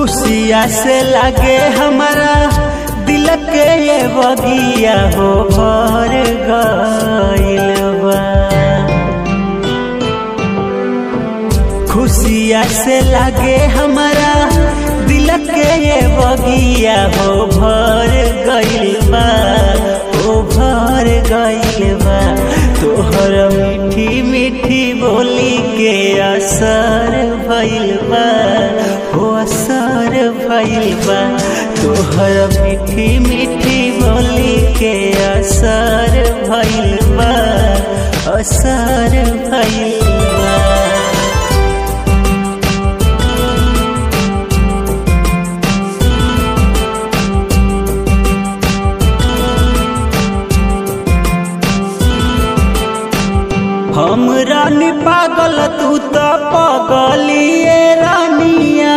खुशिया से लागे हमारा दिल के ये बगिया हो भर गइल बा खुशिया से लागे हमारा दिल के ये बगिया हो भर गइल बा हो भर गइल बा तोहर मीठी मीठी बोली के असर भइल बा हो असर भइल बा तोहर मीठी मीठी बोली के असर भइल बा असर भइल बा हम रानी पागल तू तो पगलिए रानिया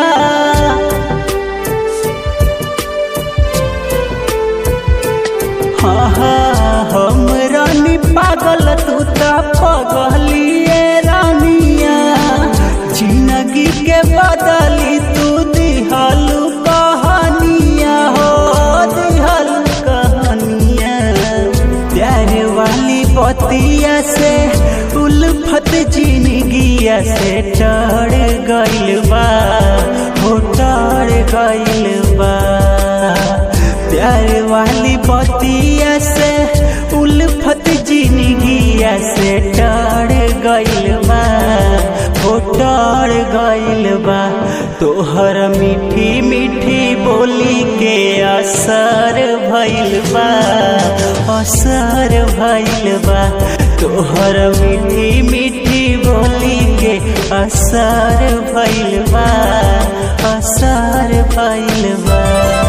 हाँ हाँ हम रानी पागल तू तो पगलिए रानिया जिंदगी के बदली तू दिहलू कहानिया हो दिहलू कहानिया प्यार वाली बतिया से उल्फत जिंदगिया से टड़ गइल बा हो टड़ गइल बा प्यार वाली बतिया से उल्फत जिंदगिया से टड़ गइल बा हो टड़ गइल बा तोहर मीठी मीठी बोली के असर भइल बा असर भइल बा तोहर मीठी मीठी बोली के असर भइल बा असर भइल बा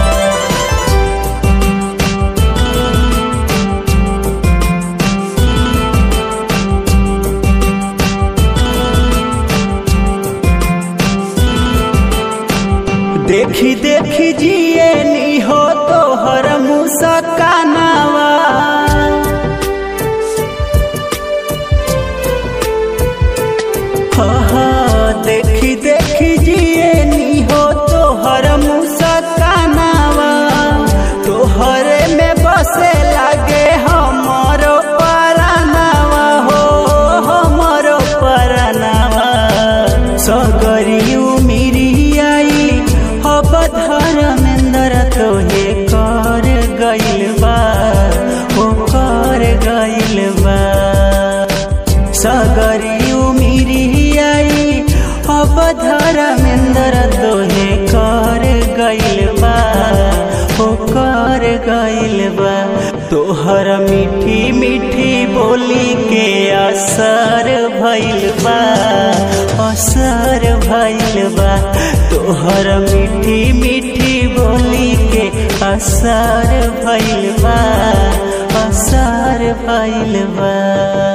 देखी देखी जिए नी हो तोहर मुस्कानावा हाँ देखी देखी जिए नी हो तोहर मुस्कानावा तोहरे में बसे लागे हमरो परानावा हो हमरो परानावा सगरी उमिरी आई अब धर्मेंद्र तोहे कर गइल बा हो कर गइल बा सगरी उमिरी आई अब धर्मेंद्र तोहे कर गइल बा हो कर गइल बा तोहर मीठी मीठी बोली के असर भइल बा असर भइल बा तोहर मीठी मीठी बोली के असर भइल बा असर भइल बा